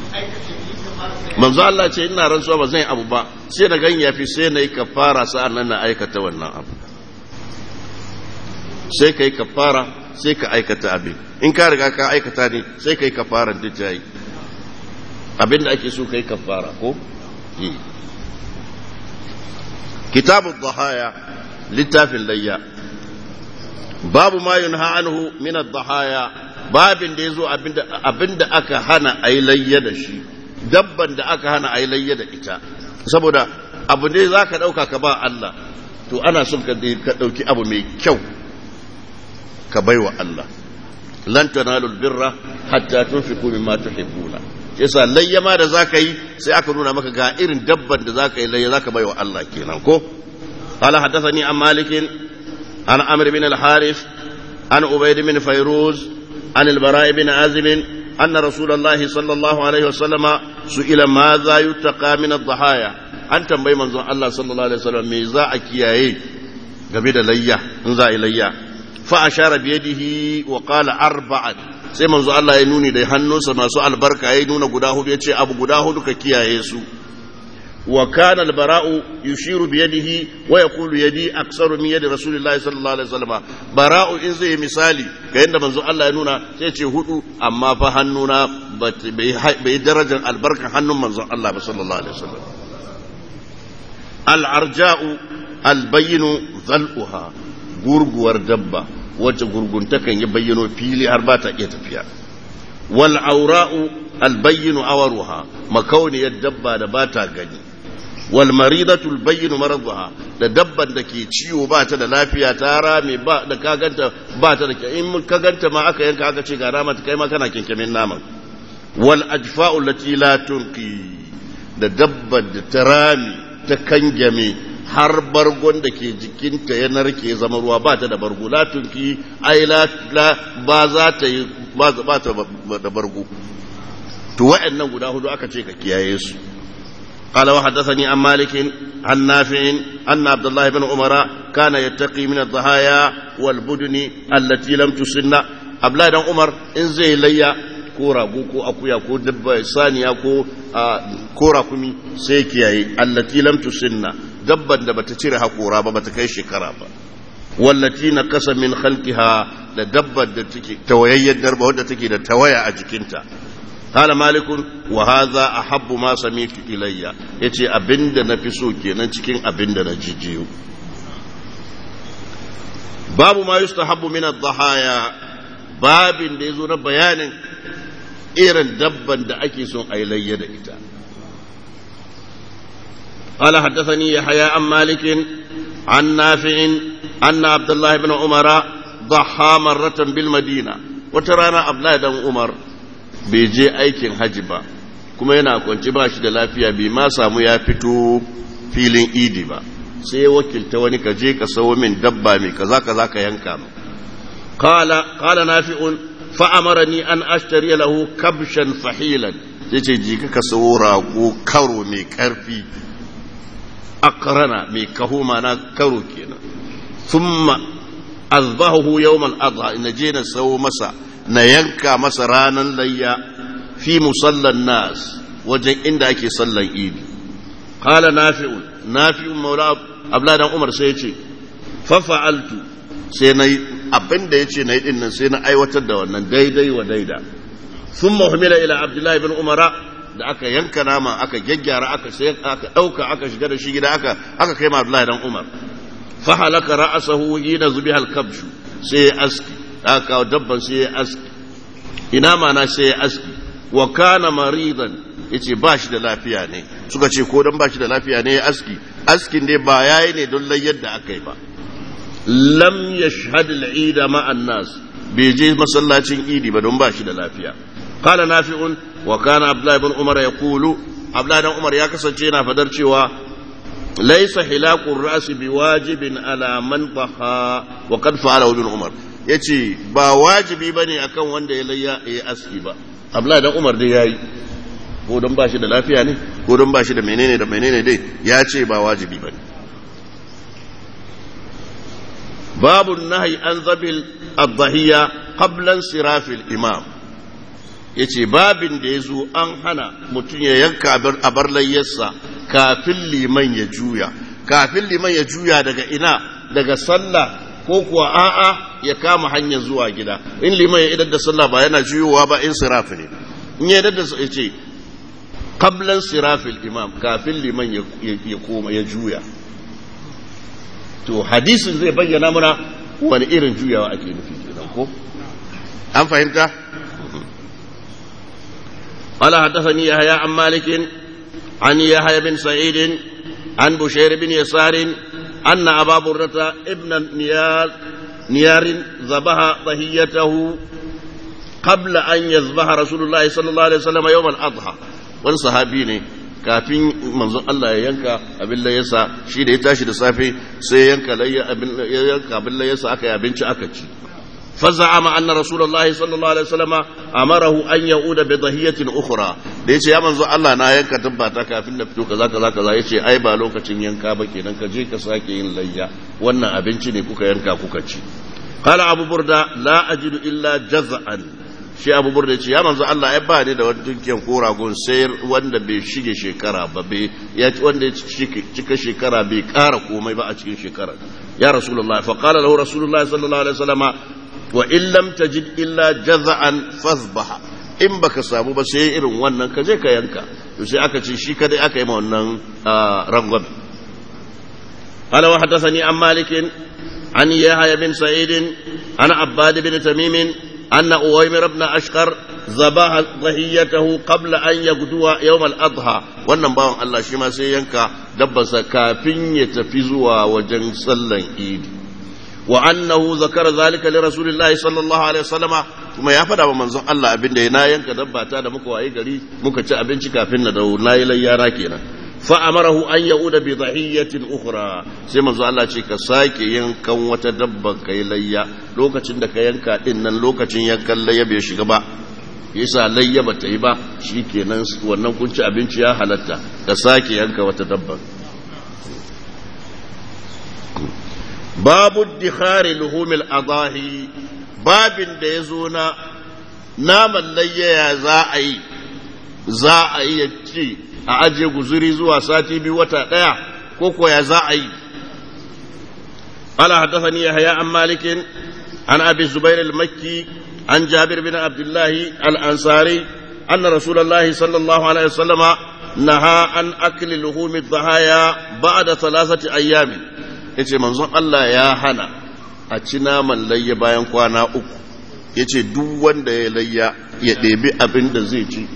manzo Allah ce ina rantsuwa ba zan yi abu ba sai na gan yafi sai na yi kafara sa'an nan na aikata wannan abu sai ka yi kafara sai ka aikata abin in ka riga ka aikata ne sai ka yi kafara duk jayi abin da ake so ka yi kafara ko yi kitabu dhahaya littafin layya babu ma yunha anhu min ad-dhahaya babin da yazo abinda abinda aka hana ayi layya da shi dabban da aka hana ayi layya da ita saboda abu ne zaka dauka ka ba Allah to ana son ka ka dauki abu mai kyau ka baiwa Allah lan tanalul birra hatta tunfiqu mimma tuhibbuna yasa layya ma da zaka yi sai aka nuna maka ga irin dabban da zaka yi layya zaka baiwa Allah kenan ko قال حدثني عن مالك عن عمرو بن الحارث عن عبيد بن فيروز عن البراء بن عازب أن رسول الله صلى الله عليه وسلم سئل ماذا يتقى من الضحايا أن تنبي من الله صلى الله عليه وسلم ميزا أكياي قبل ليا انزا إليا فأشار بيده وقال أربعا sai manzo Allah ya nuni da hannunsa masu albarka ya nuna guda hudu ya ce abu guda hudu ka kiyaye su وكان البراء يشير بيده ويقول يدي أكثر من يد رسول الله صلى الله عليه وسلم براء إن زي مثالي كأن منزو الله ينونا سيتي هدو أما فهنونا بدرجة البركة حنو منزو الله صلى الله عليه وسلم العرجاء البين ظلؤها غرغور دبة wacce gurguntakan ya bayyano fili har ba ta iya tafiya wal aura'u albayyinu awaruha makauniyar dabba da ba ta gani wal maridatul bayyinu maradha da dabban da ke ciwo ba ta da lafiya ta rame ba da kaganta ba ta da in ka ganta ma aka yanka aka ce ga rama ta kai ma kana kinkimin naman wal ajfa'u lati la tunqi da dabban da ta rame ta kangame har bargon da ke jikinta ya narke zama ruwa ba ta da bargo la tunqi ai la ba za ta yi ba ta da bargo to wa'annan guda hudu aka ce ka kiyaye su قال وحدثني عن مالك عن نافع أن عبد الله بن عمر كان يتقي من الضحايا والبدن التي لم تسن أبلا بن عمر إن زي ليا كورا بوكو أكويا كو دب ثانية كو كورا كمي سيكياي التي لم تسن دبا دبا تتيرها كورا بابا تكي شكرا والتي نقص من خلقها لدبا تويا دربا ودى تكي تويا أجكنتا قال مالك وهذا أحب ما سمعت إلي yace abinda na fi so kenan cikin abinda na jijiyo babu ma yustahabbu min ad-dhahaya babin da yazo na bayanin irin dabban da ake son a layya da ita قال حدثني يحيى عن مالك عن نافع أن عبد الله بن عمر ضحى مرة بالمدينة وترانا عبد الله بن عمر bai je aikin haji ba kuma yana kwanci ba shi da lafiya bai ma samu ya fito filin idi ba sai ya wakilta wani ka je ka sawo min dabba mai kaza kaza ka yanka mu qala qala nafi'un fa amarani an ashtari lahu kabshan fahilan yace ji ka sawo rago karo mai karfi akrana mai kaho mana karo kenan thumma azbahu yawm al-adha in je na sawo masa na yanka masa ranar layya fi musallan nas wajen inda ake sallan idi qala nafi'un nafi'un maula abladan umar sai yace fa fa'altu sai nayi abinda yace nayi din nan sai na aiwatar da wannan daidai wa daida thumma humila ila abdullahi ibn umara da aka yanka nama aka gyaggyara aka sai aka dauka aka shiga da shi gida aka aka kai ma abdullahi dan umar fa halaka ra'sahu hina zubiha al-kabshu sai ya aski aka kawo dabban sai ya aski ina mana sai ya aski wa kana maridan yace ba shi da lafiya ne suka ce ko dan ba shi da lafiya ne ya aski askin dai ba yayi ne don layyar da aka yi ba lam yashhad al-eid ma'a nas bai je masallacin idi ba don ba shi da lafiya qala nafi'un wa kana abdullah ibn umar yaqulu abdullah ibn umar ya kasance yana fadar cewa laysa hilaqur ra'si biwajibin ala man taha wa qad fa'ala ibn umar ya ce ba wajibi ba ne akan wanda ya layya ya aski ba abdullahi dan umar dai ya yi ko don ba shi da lafiya ne ko don ba shi da menene da menene dai ya ce ba wajibi ba ne babu nahi an zabil adhahiya qablan sirafil imam yace babin da yazo an hana mutum ya yanka a bar layyarsa kafin liman ya juya kafin liman ya juya daga ina daga sallah ko kuwa a'a ya kama hanyar zuwa gida in liman ya idar da sallah ba yana juyowa ba in sirafi ne in ya idar da ya ce qablan sirafil imam kafin liman ya koma ya juya to hadisin zai bayyana mana wani irin juyawa ake nufi kenan ko an fahimta قال حدثني يحيى عن مالك عن يحيى بن سعيد عن بشير بن يسار أن أبا بردة ابن نيار نيار ذبح ضحيته قبل أن يذبح رسول الله صلى الله عليه وسلم يوم الأضحى wani sahabi ne kafin manzon Allah ya yanka abin layasa shi da ya tashi da safe sai yanka yanka abin layasa aka yi abinci aka ci فزعم أن رسول الله صلى الله عليه وسلم أمره أن يعود بضهية أخرى da yace ya manzo Allah na yanka tabbata kafin na fito kaza kaza kaza yace ai ba lokacin yanka ba kenan ka je ka sake yin layya wannan abinci ne kuka yanka kuka ci qala abu burda la ajidu illa jaz'an shi abu burda yace ya manzo Allah ai ba ne da wani dunkiyan ko ragon sai wanda bai shige shekara ba bai ya wanda ya cika shekara bai kara komai ba a cikin shekara ya rasulullahi fa qala lahu rasulullahi sallallahu alaihi wasallama wa in lam tajid illa jaza'an fazbaha in baka samu ba sai irin wannan ka je ka yanka to sai aka ce shi kadai aka yi ma wannan rangon قال وحدثني عن مالك عن يحيى بن سعيد عن عباد بن تميم أن أويمر بن أشقر ذبح ضحيته قبل أن يغدو يوم الأضحى wannan bawan Allah shi ma sai yanka dabbarsa kafin ya tafi zuwa wajen sallan idi وأنه ذكر ذلك لرسول الله صلى الله عليه وسلم kuma ya faɗa wa manzon Allah abin da na yanka dabba ta da muka waye gari muka ci abinci kafin na dawo na yi layyara kenan fa amarahu an yauda bi dhahiyatin ukhra sai manzon Allah ce ka sake yankan wata dabban kai layya lokacin da ka yanka din nan lokacin yankan layya bai shiga ba yasa layya ba ta yi ba shikenan wannan kun ci abinci ya halatta ka sake yanka wata dabban babu dikhari luhumil adahi babin da ya zo na naman layyaya za a yi za a yi ya ci a ajiye guzuri zuwa sati biyu wata ɗaya ko koya za a yi قال حدثني يحيى عن مالك عن ابي الزبير المكي عن جابر بن عبد الله الانصاري ان رسول الله صلى الله عليه وسلم نهى عن اكل لحوم الضحايا بعد ثلاثه ايام ya ce manzon Allah ya hana a ci naman layya bayan kwana uku ya ce duk wanda ya layya ya ɗebi abin da zai ci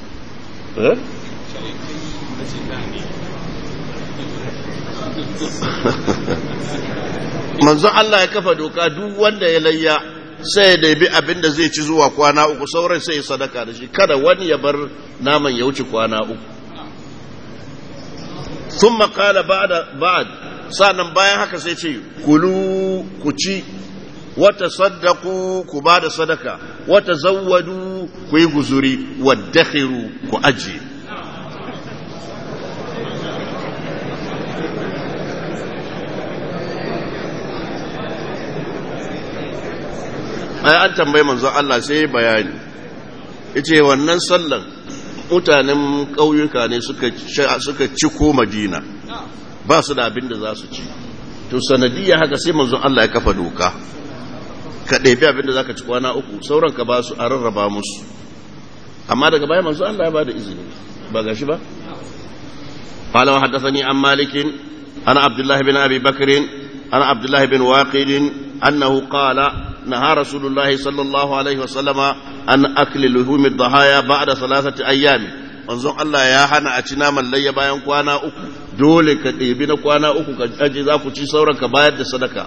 manzon Allah ya kafa doka duk wanda ya layya sai ya ɗebi abin da zai ci zuwa kwana uku sauran sai ya sadaka da shi kada wani ya bar naman ya wuce kwana uku ثم قال بعد بعد sa'an bayan haka sai ce kulu ku ci wata saddaku ku ba da sadaka wata zawwadu ku yi guzuri waddakhiru ku ajiye ai an tambayi manzon Allah sai bayani yace wannan sallan mutanen ƙauyuka ne suka ciko madina ba su da abin da za su ci to sanadiyya haka sai manzon Allah ya kafa doka ka ɗebi abin da za ka ci kwana uku sauran ka ba su a rarraba musu amma daga baya manzon Allah ya ba da izini ba ga shi ba قال وحدثني عن مالك عن عبد الله بن ابي بكر عن عبد الله بن واقد انه قال نهى رسول الله صلى الله عليه وسلم عن اكل لحوم الضحايا بعد ثلاثه ايام manzon Allah ya hana a ci naman layya bayan kwana uku dole ka ɗebi na kwana uku ka aje za ku ci sauran ka bayar da sadaka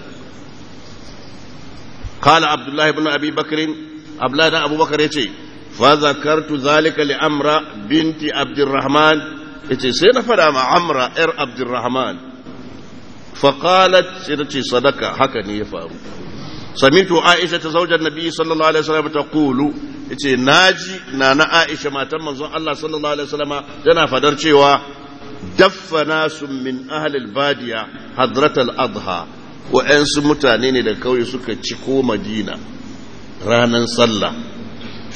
kala abdullahi ibn abi bakr abdullahi dan abubakar yace fa zakartu zalika li amra binti abdurrahman yace sai na fada ma amra yar abdurrahman fa qalat sai ta ce sadaka haka ne ya faru samitu aisha ta zaujar nabi sallallahu alaihi wasallam ta kulu yace naji na na aisha matan manzon Allah sallallahu alaihi wasallam tana fadar cewa daffa nasu min ahli albadiya hadrat al-adha wa'ansu mutane ne da kauye suka ci ko madina ranan sallah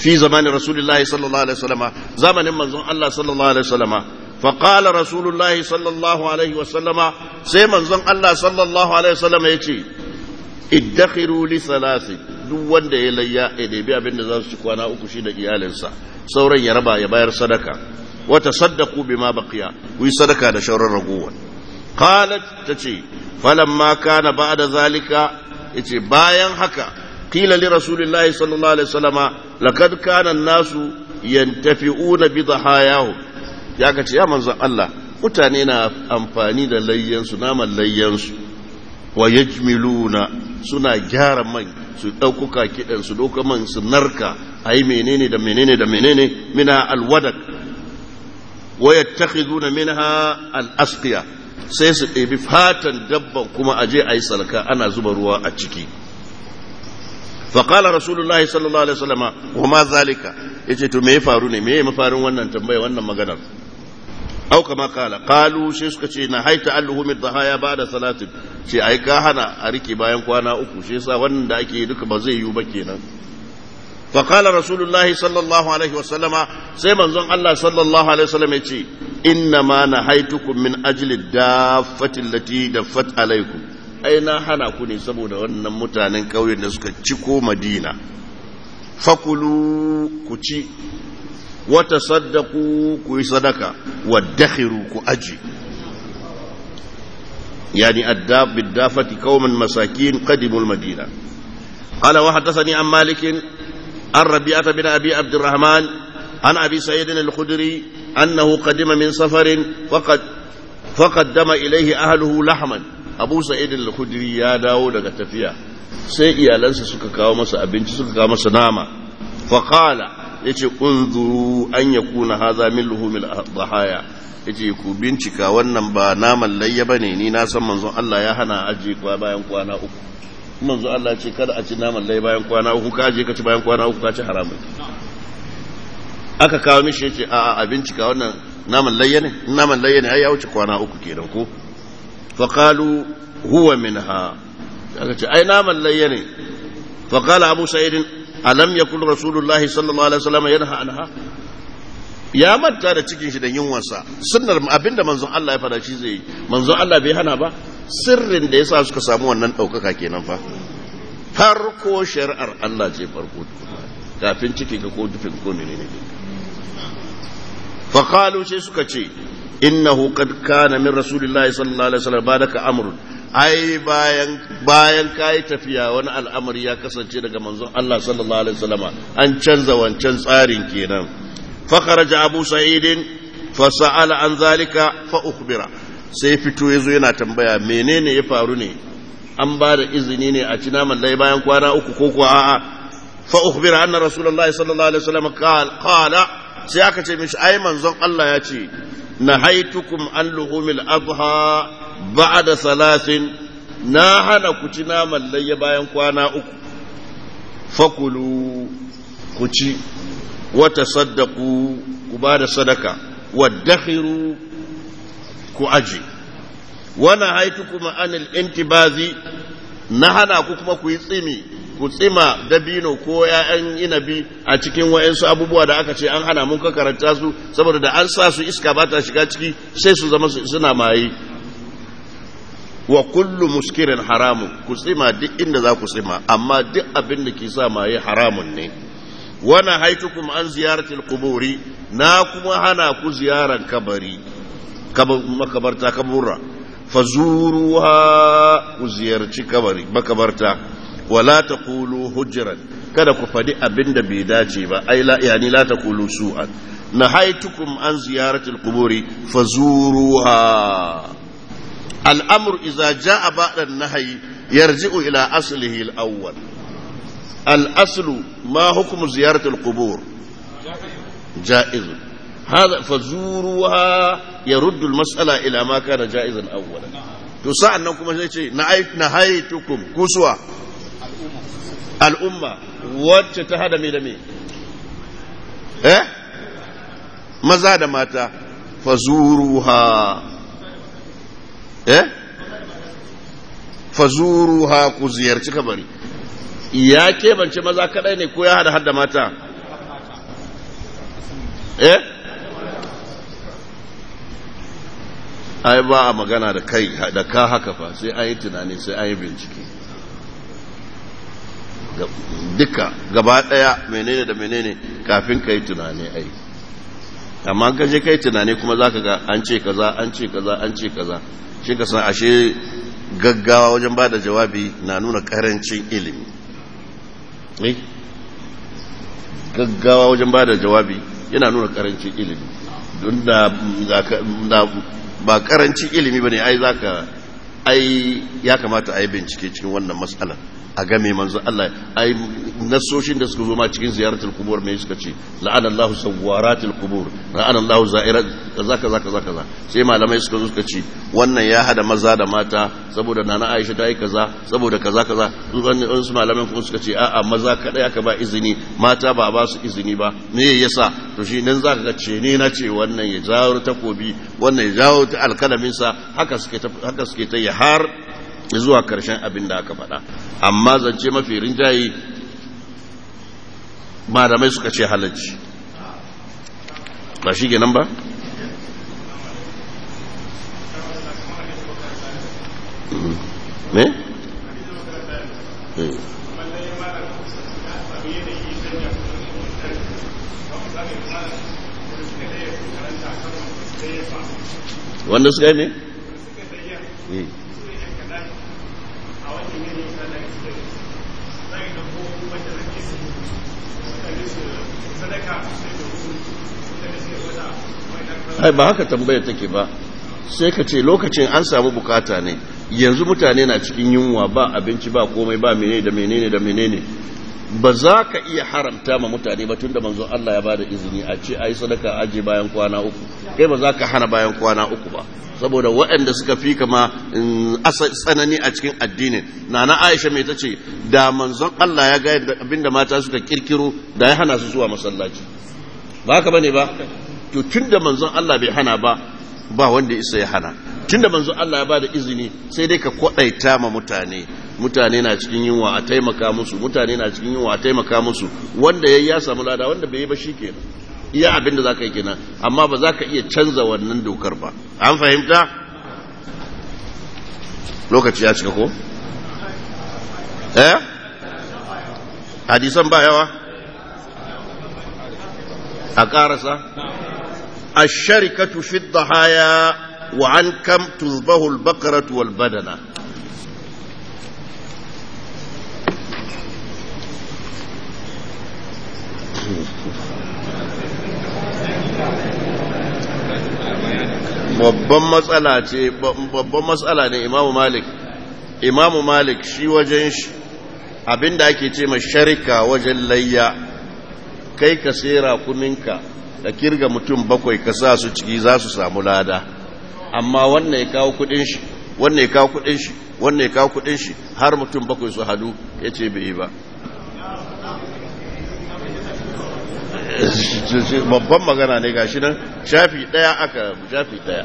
في زمان رسول الله صلى الله عليه وسلم زمن من الله صلى الله عليه وسلم فقال رسول الله صلى الله عليه وسلم سي من الله صلى الله عليه وسلم يتي ادخروا لثلاث duk wanda ya layya ya ɗebi abin da za su ci kwana uku shi da iyalinsa sauran ya raba ya bayar sadaka wata saddaku bima baqiya ku yi sadaka da shauran ragowar qalat tace falamma kana ba'da zalika yace bayan haka qila li rasulillahi sallallahu alaihi wasallama laqad kana an-nasu yantafi'una bi dhahayahum ya kace ya manzon Allah mutane na amfani da layyansu naman layyansu wa yajmiluna suna gyara man su ɗaukuka kiɗan su ɗauka man su narka a yi menene da menene da menene mina alwadak wa yattakhiduna minha al-asqiya sai su ɗebi fatan dabban kuma aje a yi salka ana zuba ruwa a ciki faƙala rasulullahi sallallahu alaihi wasallama wa ma zalika yace to me ya faru ne me ya mafarin wannan tambaya wannan maganar au kama kala qalu shi suka ce na haita alluhu min dhahaya ba'da salatin ce ai ka hana a rike bayan kwana uku shi yasa wannan da ake duka ba zai yiwu ba kenan فقال رسول الله صلى الله عليه وسلم سيما زن الله صلى الله عليه وسلم يتي إنما نهيتكم من أجل الدافة التي دفت عليكم أي نحنا كوني سبونا وانا متانا كوي نسكا تشكو مدينة فكلوا كتي وتصدقوا كوي صدقة وادخروا كأجي يعني الداب بالدافة قوما مساكين قدموا المدينة قال وحدثني عن مالك عن ربيعة بن أبي عبد الرحمن عن أبي سعيد الخدري أنه قدم من سفر فقد فقدم إليه أهله لحما أبو سعيد الخدري يا داود تفيا sai iyalansa suka kawo masa abinci suka kawo masa nama faƙala ya ce unzuru an ya kuna haza min luhumil dhahaya ya ce ku bincika wannan ba naman layya ba ne ni na san manzon Allah ya hana ajiye kwa bayan kwana uku manzo Allah ce kada a ci naman lai bayan kwana uku ka je ka ci bayan kwana uku ka ci haramun aka kawo mishi yace a a bincika wannan naman layya ne naman layya ne ai ya wuce kwana uku kenan ko fa qalu huwa minha aka ce ai naman layya ne fa qala abu sa'id alam yakul rasulullahi sallallahu alaihi wasallam yanha anha ya manta da cikin shi da yunwarsa sunnar abinda manzon Allah ya fada shi zai yi manzon Allah bai hana ba sirrin da yasa suka samu wannan ɗaukaka kenan fa farko shari'ar Allah ce farko kafin ciki ka ko dufin ko menene fa qalu sai suka ce innahu qad kana min rasulillahi sallallahu alaihi wasallam badaka amrun ai bayan bayan kai tafiya wani al'amari ya kasance daga manzon Allah sallallahu alaihi wasallama an canza wancan tsarin kenan فخرج أبو سعيد فسأل عن ذلك فأخبره sai fito ya zo yana tambaya menene ya faru ne an ba da izini ne a ci naman lai bayan kwana uku ko kuwa a'a fa ukhbira anna rasulullahi sallallahu alaihi wasallam qala sai aka ce mishi ai manzon Allah ya ce nahaitukum an luhumil adha ba'da salasin na hana ku ci naman lai bayan kwana uku fakulu ku ci wata saddaku ku ba da sadaka waddakhiru ku aji wana haitu kuma anil intibazi na hana ku kuma ku yi tsimi ku tsima dabino ko ‘ya'yan inabi a cikin wa'yansu abubuwa da aka ce an hana mun ka karanta su saboda da an sa su iska ba ta shiga ciki sai su zama suna maye wa kullu muskirin haramun ku tsima duk inda za ku tsima amma duk abin da ke sa maye haramun ne wana haitukum an ziyaratil kuburi na kuma hana ku ziyaran kabari makabarta kabura fazuruha ku ziyarci kabari makabarta wala taqulu hujran kada ku fadi abinda bai dace ba ai la yani la taqulu su'an nahaitukum an ziyaratil quburi fazuruha الأمر إذا جاء بعد النهي يرجع إلى أصله الأول الأصل ما حكم زيارة القبور جائز هذا فزوروها يرد المسألة إلى ما كان جائزا أولا تسعى أنكم نهيتكم كسوة الأمة وتتهدى من مين eh maza da mata fazuruha eh fazuruha ku ziyarci kabari ya keɓance maza kadai ne ko ya hada hada mata eh ai ba a magana da kai da ka haka fa sai an yi tunani sai an yi bincike duka gaba daya menene da menene kafin ka yi tunani ai amma ka je kai tunani kuma za ka ga an ce kaza an ce kaza an ce kaza shi ka san ashe gaggawa wajen ba da jawabi na nuna karancin ilimi gaggawa wajen ba da jawabi yana nuna karancin ilimi don da ba karancin ilimi ba ne ai za ka ai ya kamata a yi bincike cikin wannan matsalar a game manzo Allah ai nasoshin da suka zo ma cikin ziyaratul kubur mai suka ce la'ana Allahu sawaratul kubur la'ana Allahu za'irat kaza kaza kaza kaza sai malamai suka zo suka ce wannan ya hada maza da mata saboda nana Aisha ta yi kaza saboda kaza kaza zuwan su malamai kuma suka ce a'a maza kadai aka ba izini mata ba ba su izini ba me yasa to shi nan zaka ga ce ne na ce wannan ya jawo takobi wannan ya jawo ta alkalamin sa haka suke haka suke ta har zuwa karshen abin da aka faɗa amma zance mafi rinjaye malamai suka ce halarci ba shi nan ba? me? wanda suka yi ne? ai ba haka tambaya take ba sai ka ce lokacin an samu bukata ne yanzu mutane na cikin yunwa ba abinci ba komai ba menene da menene da menene ba za ka iya haramta ma mutane ba tunda manzo Allah ya bada izini a ce ai sadaka aje bayan kwana uku kai ba za ka hana bayan kwana uku ba saboda waɗanda suka fi kama tsanani a cikin addinin na na aisha mai ta ce da manzon Allah ya ga abinda mata suka kirkiro da ya hana su zuwa masallaci ba haka bane ba to tunda manzon Allah bai hana ba ba wanda isa ya hana tunda manzon Allah ya bada izini sai dai ka kwadaita ma mutane mutane na cikin yunwa a taimaka musu mutane na cikin yunwa a taimaka musu wanda yayi ya samu lada wanda bai yi ba shikenan iya abin da zaka yi kenan amma ba za ka iya canza wannan dokar ba an fahimta lokaci ya cika ko eh hadisan ba yawa a karasa الشركة في الضحايا وعن كم تذبه البقرة والبدنة babban matsala ce babban matsala ne imamu malik imamu malik shi wajen shi abinda ake ce ma sharika wajen layya kai ka sera kuninka da kirga mutum bakwai ka sa su ciki za su samu lada amma wannan ya kawo kudin shi wannan ya kawo kudin shi wannan ya kawo kudin shi har mutum bakwai su hadu ya ce bai yi ba babban magana ne gashi nan shafi daya aka shafi daya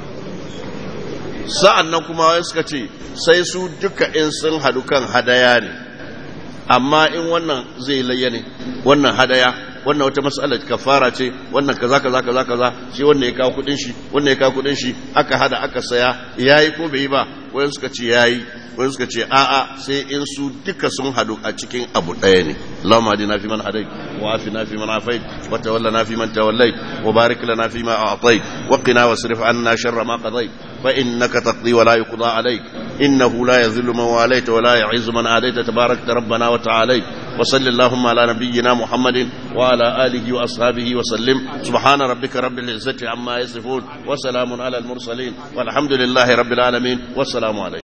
sa'an nan kuma wani suka ce sai su duka in sun hadu kan hadaya ne amma in wannan zai layya ne wannan hadaya wannan wata mas'alar kafara ce wannan kaza kaza kaza kaza shi wannan ya kawo kudin shi wannan ya kawo kudin shi aka hada aka saya yayi ko bai yi ba wani suka ce yayi wani suka ce a'a sai in su duka sun hadu a cikin abu daya ne Allahumma hadina fi man hadait wa afina fi man afait wa tawallana fi man tawallait wa barik lana fi ma a'tait wa qina wasrif anna sharra ma qadait fa innaka taqdi wa la yuqda alayk innahu la yadhillu man walayta wa la yu'izzu man adayta tabarakta rabbana wa ta'alayt وصل اللهم على نبينا محمد وعلى آله وأصحابه وسلم سبحان ربك رب العزة عما يصفون وسلام على المرسلين والحمد لله رب العالمين والسلام عليكم